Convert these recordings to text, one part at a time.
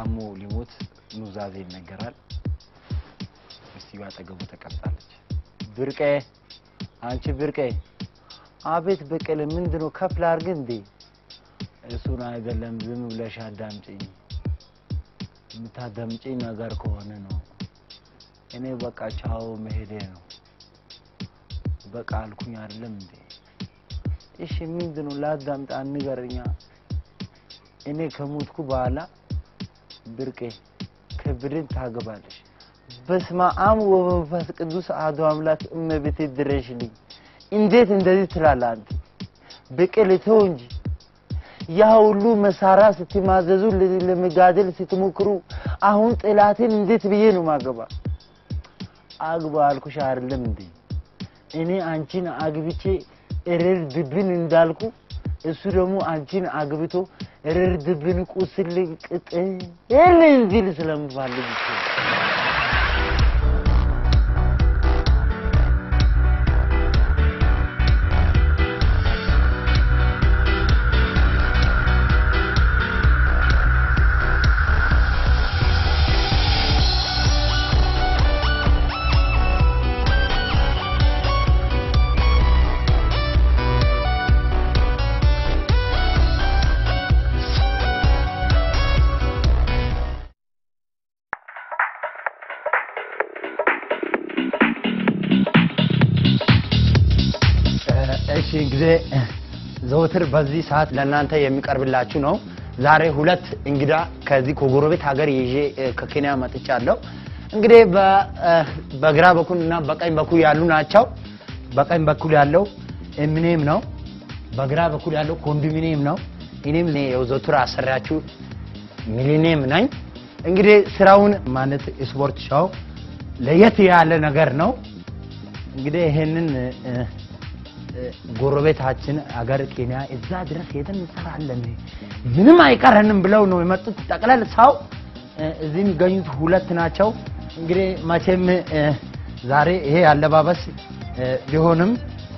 ታሞ ሊሞት ኑዛዜ ይነገራል። ሚስትየው አጠገቡ ተቀምጣለች። ብርቄ፣ አንቺ ብርቄ። አቤት በቀለ፣ ምንድነው ከፍ ላድርግ እንዴ? እሱን አይደለም፣ ዝም ብለሽ አዳምጪኝ። የምታዳምጪኝ ነገር ከሆነ ነው። እኔ በቃ ቻው መሄዴ ነው። በቃ አልኩኝ አይደለም እንዴ? እሺ ምንድነው? ላዳምጣ፣ ንገረኛ። እኔ ከሞትኩ በኋላ ብርቄ ክብርን ታገባለሽ። በስመ አብ ወመንፈስ ቅዱስ አሐዱ አምላክ እመቤቴ ድረሽልኝ። እንዴት እንደዚህ ትላለህ አንተ? በቀለ ተው እንጂ ያ ሁሉ መሳሪያ ስትማዘዙ ለ- ለመጋደል ስትሞክሩ አሁን ጥላትን እንዴት ብዬ ነው ማገባ? አግባ አልኩሽ አይደለም እንዴ? እኔ አንቺን አግብቼ እርር ድብን እንዳልኩ እሱ ደግሞ አንቺን አግብቶ እርር ድብን ቁስል ቅጥል እንዲል ስለምፈልግ እኮ ነው። እሺ እንግዲህ ዘወትር በዚህ ሰዓት ለእናንተ የሚቀርብላችሁ ነው። ዛሬ ሁለት እንግዳ ከዚህ ከጎረቤት ሀገር ይዤ እ፣ ከኬንያ መጥቻለሁ። እንግዲህ በ- እ፣ በግራ በኩል እና በቀኝ በኩል ያሉ ናቸው። በቀኝ በኩል ያለው ኤሚኔም ነው። በግራ በኩል ያለው ኮንዶሚኒየም ነው። እኔም እኔ የዘወትር አሰሪያችሁ ሚሊኒየም ነኝ። እንግዲህ ስራውን ማለት ስፖርት ሻው ለየት ያለ ነገር ነው። እንግዲህ ይሄንን እ፣ እ፣ ጎረቤታችን አገር ኬንያ እዛ ድረስ ሄደን እንሰራለን ምንም አይቀረንም ብለው ነው የመጡት። ጠቅላላ ሰው እ፣ እዚህ የሚገኙት ሁለት ናቸው። እንግዲህ መቼም እ፣ ዛሬ ይሄ አለባበስ እ፣ ቢሆንም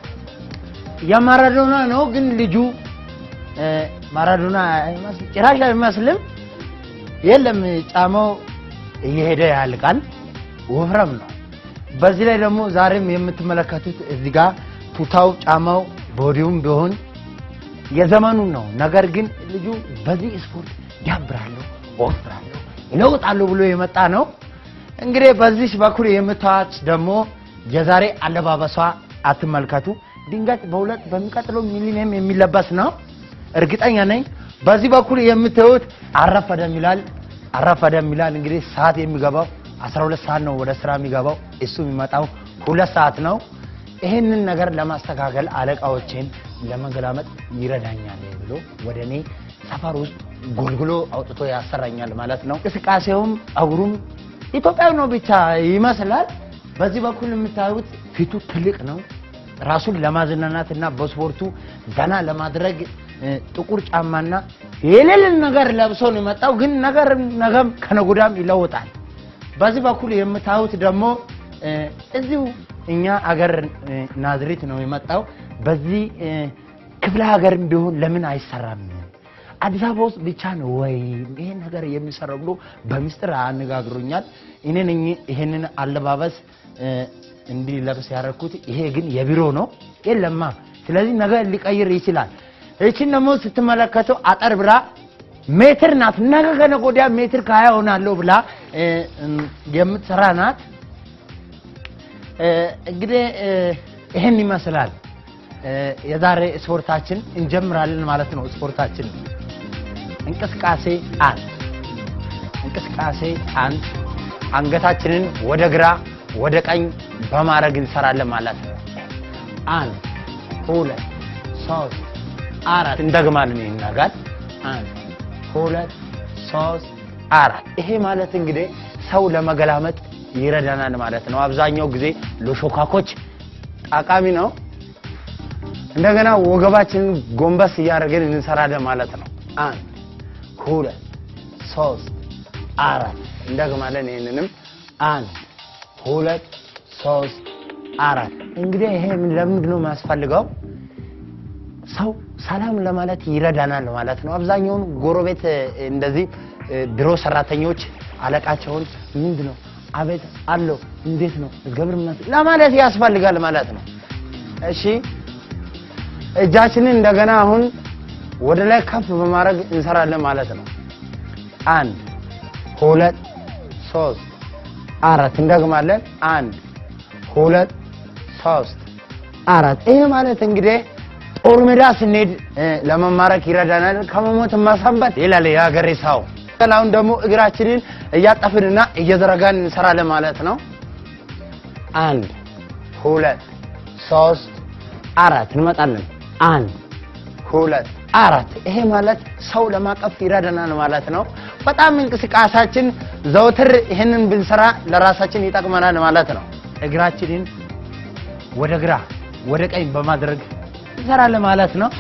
የማራዶና ነው፣ ግን ልጁ እ፣ ማራዶና አይመስል- ጭራሽ አይመስልም። የለም ጫማው እየሄደ ያልቃል፣ ወፍረም ነው። በዚህ ላይ ደግሞ ዛሬም የምትመለከቱት እዚህ ጋር ቱታው ጫማው ቦዲውም ቢሆን የዘመኑን ነው። ነገር ግን ልጁ በዚህ ስፖርት ያብራለሁ፣ ወፍራለሁ፣ ይለውጣለሁ ብሎ የመጣ ነው። እንግዲህ በዚህ በኩል የምታዩት ደግሞ የዛሬ አለባበሷ አትመልከቱ። ድንገት በሁለት በሚቀጥለው ሚሊኒየም የሚለበስ ነው እርግጠኛ ነኝ። በዚህ በኩል የምታዩት አረፈደም ይላል አረፈደም ይላል። እንግዲህ ሰዓት የሚገባው 12 ሰዓት ነው ወደ ስራ የሚገባው። እሱ የሚመጣው ሁለት ሰዓት ነው። ይህንን ነገር ለማስተካከል አለቃዎችን ለመገላመጥ ይረዳኛል ብሎ ወደ እኔ ሰፈር ውስጥ ጎልግሎ አውጥቶ ያሰራኛል ማለት ነው። እንቅስቃሴውም ጸጉሩም ኢትዮጵያዊ ነው ብቻ ይመስላል። በዚህ በኩል የምታዩት ፊቱ ትልቅ ነው። ራሱን ለማዝናናት እና በስፖርቱ ዘና ለማድረግ እ፣ ጥቁር ጫማና የሌለን ነገር ለብሶ ነው የመጣው። ግን ነገር ነገም ከነጉዳም ይለውጣል። በዚህ በኩል የምታዩት ደግሞ እ፣ እዚሁ እኛ አገር እ፣ ናዝሬት ነው የመጣው። በዚህ እ፣ ክፍለ ሀገርም ቢሆን ለምን አይሰራም? አዲስ አበባ ውስጥ ብቻ ነው ወይ ይሄ ነገር የሚሰራው ብሎ በምስጢር አነጋግሮኛል። እኔ ነኝ ይሄንን አለባበስ እ፣ እንዲለብስ ያደረኩት። ይሄ ግን የቢሮ ነው የለማ። ስለዚህ ነገር ሊቀይር ይችላል። እችን ደግሞ ስትመለከተው አጠር ብላ ሜትር ናት። ነገ ከነገ ወዲያ ሜትር ከሀያ ሆናለሁ ብላ እ፣ እም፣ የምትሰራ ናት። እ፣ እንግዲህ እ፣ ይህን ይመስላል እ፣ የዛሬ ስፖርታችን እንጀምራለን ማለት ነው። ስፖርታችን እንቅስቃሴ አንድ እንቅስቃሴ አንድ አንገታችንን ወደ ግራ ወደ ቀኝ በማድረግ እንሰራለን ማለት ነው። አንድ ሁለት ሶስት አራት እንደግማለን። ይናጋል አንድ ሁለት ሶስት አራት። ይሄ ማለት እንግዲህ ሰው ለመገላመጥ ይረዳናል ማለት ነው። አብዛኛው ጊዜ ለሾካኮች ጠቃሚ ነው። እንደገና ወገባችንን ጎንበስ እያደረግን እንሰራለን ማለት ነው። አንድ ሁለት ሶስት አራት እንደግማለን። ይህንንም አንድ ሁለት ሶስት አራት። እንግዲህ ይሄ ምን ለምንድን ነው የሚያስፈልገው? ሰው ሰላም ለማለት ይረዳናል ማለት ነው። አብዛኛውን ጎረቤት እንደዚህ እ፣ ቢሮ ሰራተኞች አለቃቸውን ምንድን ነው አቤት አለው እንዴት ነው እግዚአብሔር ይመስገን ለማለት ያስፈልጋል ማለት ነው። እሺ እጃችንን እንደገና አሁን ወደ ላይ ከፍ በማድረግ እንሰራለን ማለት ነው። አንድ ሁለት ሶስት አራት እንደግማለን። አንድ ሁለት ሶስት አራት። ይሄ ማለት እንግዲህ ጦር ሜዳ ስንሄድ እ፣ ለመማረክ ይረዳናል። ከመሞት ማሰንበት ይላል የሀገሬ ሰው። አሁን ደግሞ እግራችንን እያጠፍንና እየዘረጋን እንሰራለን ማለት ነው። አንድ ሁለት ሶስት አራት እንመጣለን። አንድ ሁለት አራት። ይሄ ማለት ሰው ለማቀፍ ይረዳናል ማለት ነው። በጣም እንቅስቃሴያችን ዘውትር ይህንን ብንሰራ ለራሳችን ይጠቅመናል ማለት ነው። እግራችንን ወደ ግራ ወደ ቀኝ በማድረግ እንሰራለን ማለት ነው።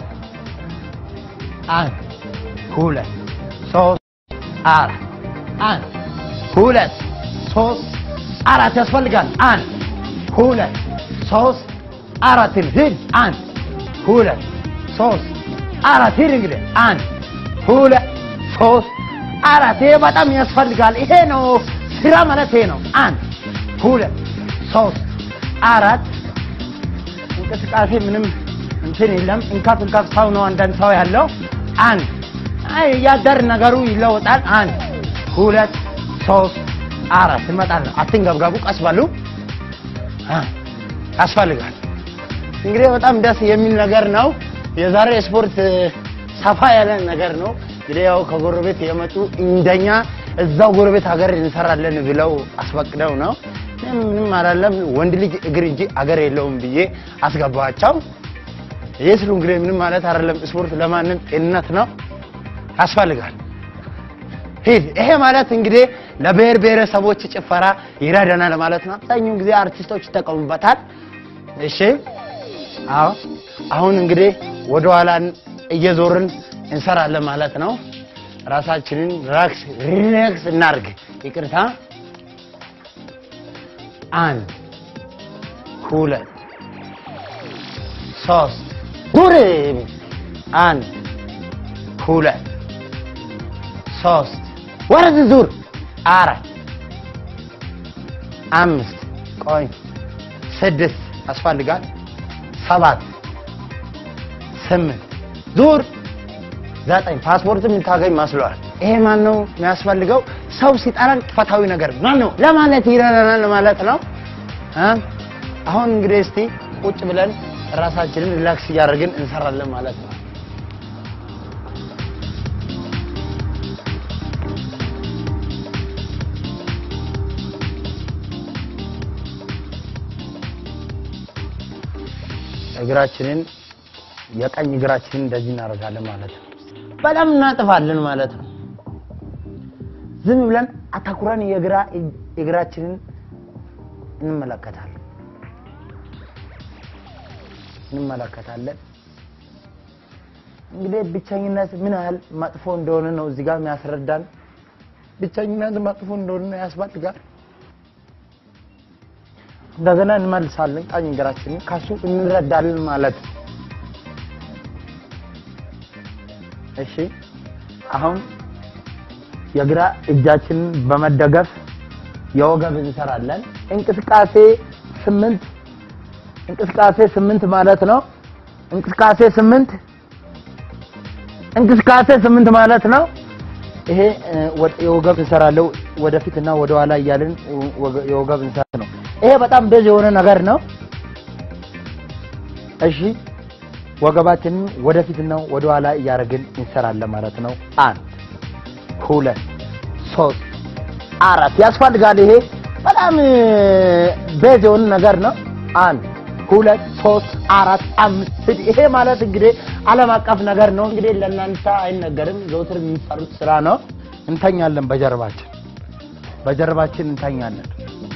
አንድ ሁለት ሶስት አራት አንድ ሁለት ሶስት አራት ያስፈልጋል። አንድ ሁለት ሶስት አራት ሂድ። አንድ ሁለት ሶስት አራት ሂድ። እንግዲህ አንድ ሁለት ሶስት አራት። ይሄ በጣም ያስፈልጋል። ይሄ ነው ስራ ማለት ይሄ ነው። አንድ ሁለት ሶስት አራት። እንቅስቃሴ ምንም እንትን የለም። እንካፍ እንካፍ ሰው ነው አንዳንድ ሰው ያለው። አንድ አይ እያደር ነገሩ ይለወጣል። አንድ ሁለት ሶስት አራት እንመጣለን። አትንገብጋቡ፣ ቀስ በሉ። አ ያስፈልጋል። እንግዲህ በጣም ደስ የሚል ነገር ነው። የዛሬ ስፖርት ሰፋ ያለ ነገር ነው። እንግዲህ ያው ከጎረቤት የመጡ እንደኛ እዛው ጎረቤት ሀገር እንሰራለን ብለው አስፈቅደው ነው። እኔም ምንም አላለም ወንድ ልጅ እግር እንጂ አገር የለውም ብዬ አስገባቸው። ይህ ስሉ እንግዲህ ምንም ማለት አይደለም። ስፖርት ለማንም ጤንነት ነው፣ ያስፈልጋል። ሂድ። ይሄ ማለት እንግዲህ ለብሔር ብሔረሰቦች ጭፈራ ይረዳናል ማለት ነው። አብዛኛውን ጊዜ አርቲስቶች ይጠቀሙበታል። እሺ፣ አዎ። አሁን እንግዲህ ወደ ኋላ እየዞርን እንሰራለን ማለት ነው። ራሳችንን ሪላክስ ሪላክስ እናርግ። ይቅርታ። አንድ ሁለት ሶስት ዙር። አንድ ሁለት ሶስት ወደዚህ ዙር። አራት አምስት ቆይ ስድስት ያስፈልጋል። ሰባት ስምንት ዙር። ዘጠኝ ፓስፖርት የምታገኝ መስሏል። ይሄ ማን ነው የሚያስፈልገው? ሰው ሲጠራን ጥፋታዊ ነገር ማን ነው ለማለት ይረዳናል ማለት ነው። እ አሁን እንግዲህ እስቲ ቁጭ ብለን ራሳችንን ሪላክስ እያደረግን እንሰራለን ማለት ነው። እግራችንን የቀኝ እግራችንን እንደዚህ እናደርጋለን ማለት ነው። በጣም እናጥፋለን ማለት ነው። ዝም ብለን አታኩረን የግራ እግራችንን እንመለከታለን እንመለከታለን። እንግዲህ ብቸኝነት ምን ያህል መጥፎ እንደሆነ ነው እዚህ ጋር የሚያስረዳን። ብቸኝነት መጥፎ እንደሆነ ያስፈልጋል። እንደገና እንመልሳለን። ቀኝ እግራችንን ከሱ እንረዳለን ማለት ነው። እሺ አሁን የግራ እጃችንን በመደገፍ የወገብ እንሰራለን። እንቅስቃሴ ስምንት እንቅስቃሴ ስምንት ማለት ነው። እንቅስቃሴ ስምንት እንቅስቃሴ ስምንት ማለት ነው። ይሄ እ፣ ወ- የወገብ እንሰራለው ወደፊት እና ወደ ኋላ እያልን ወገ- የወገብ እንሰራ ነው። ይሄ በጣም ቤዝ የሆነ ነገር ነው። እሺ ወገባችንን ወደፊት እና ወደ ኋላ እያደረግን እንሰራለን ማለት ነው። አንድ ሁለት ሶስት አራት ያስፈልጋል። ይሄ በጣም እ፣ ቤዝ የሆነ ነገር ነው። አንድ ሁለት ሶስት አራት አምስት ስድስት ይሄ ማለት እንግዲህ ዓለም አቀፍ ነገር ነው። እንግዲህ ለእናንተ አይነገርም። ዘውትር የሚሰሩት ስራ ነው። እንተኛለን፣ በጀርባችን በጀርባችን እንተኛለን፣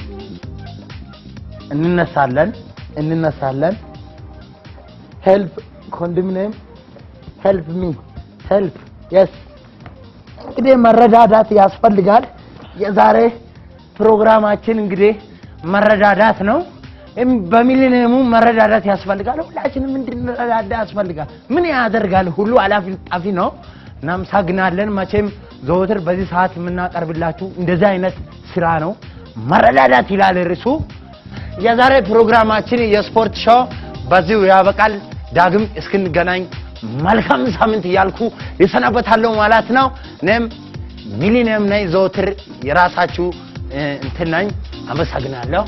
እንነሳለን፣ እንነሳለን። ሄልፕ ኮንዶሚኒየም ሄልፕ ሚ ሄልፕ የስ እንግዲህ መረዳዳት ያስፈልጋል። የዛሬ ፕሮግራማችን እንግዲህ መረዳዳት ነው። እም በሚሊኒየሙ መረዳዳት ያስፈልጋል። ሁላችንም እንድንረዳዳ ያስፈልጋል። ምን ያደርጋል ሁሉ አላፊ ጣፊ ነው። እናመሰግናለን። መቼም ዘወትር በዚህ ሰዓት የምናቀርብላችሁ እንደዚህ አይነት ስራ ነው። መረዳዳት ይላል ርዕሱ። የዛሬ ፕሮግራማችን የስፖርት ሾው በዚሁ ያበቃል። ዳግም እስክንገናኝ መልካም ሳምንት እያልኩ ይሰናበታለሁ ማለት ነው። እኔም ሚሊኒየም ነኝ፣ ዘወትር የራሳችሁ እ፣ እንትን ነኝ። አመሰግናለሁ።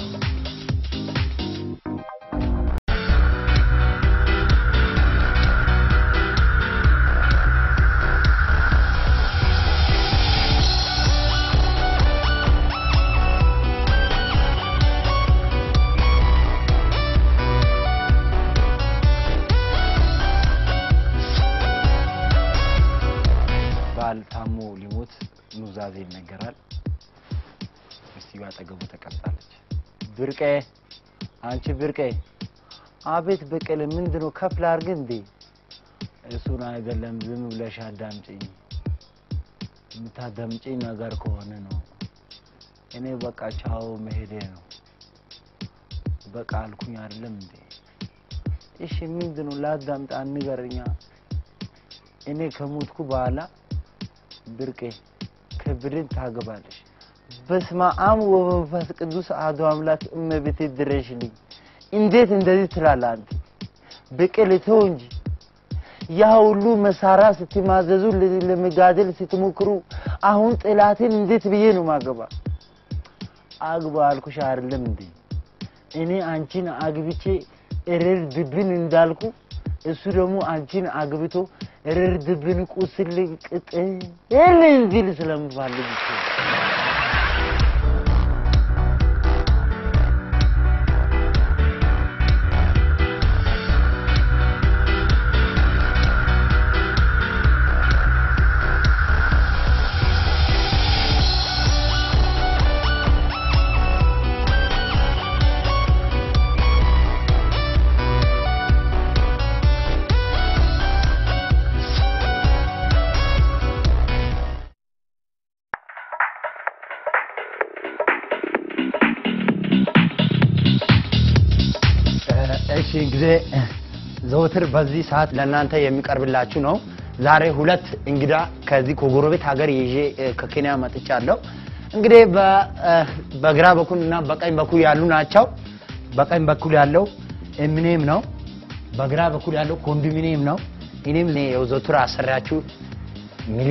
ባል ታሞ ሊሞት ኑዛዜ ይነገራል። ሚስትየው አጠገቡ ተቀምጣለች። ብርቄ፣ አንቺ ብርቄ። አቤት በቀለ፣ ምንድነው ከፍ ላድርግ እንዴ? እሱን አይደለም፣ ዝም ብለሽ አዳምጪኝ። የምታዳምጪኝ ነገር ከሆነ ነው። እኔ በቃ ቻው መሄዴ ነው። በቃ አልኩኝ አይደለም እንዴ? እሺ ምንድነው? ላዳምጣ፣ ንገረኛ። እኔ ከሞትኩ በኋላ ብርቄ ከብድን ታገባለሽ። በስመ አብ ወመንፈስ ቅዱስ አሐዱ አምላክ እመቤቴ ድረሽልኝ። እንዴት እንደዚህ ትላለህ አንተ? በቀል ተው እንጂ ያ ሁሉ መሳሪያ ስትማዘዙ ለ- ለመጋደል ስትሞክሩ አሁን ጥላትን እንዴት ብዬ ነው ማገባ? አግባ አልኩሽ አይደለም እንዴ? እኔ አንቺን አግብቼ እርር ድብን እንዳልኩ እሱ ደግሞ አንቺን አግብቶ እርር ድብን ቁስል ቅጥል እንዲል ስለምፈልግ እኮ ነው። እሺ እንግዲህ ዘወትር በዚህ ሰዓት ለእናንተ የሚቀርብላችሁ ነው። ዛሬ ሁለት እንግዳ ከዚህ ከጎረቤት ሀገር ይዤ እ፣ ከኬንያ መጥቻለሁ። እንግዲህ በ- እ፣ በግራ በኩል እና በቀኝ በኩል ያሉ ናቸው። በቀኝ በኩል ያለው ኤሚኔም ነው። በግራ በኩል ያለው ኮንዶሚኒየም ነው። እኔም የዘወትር አሰሪያችሁ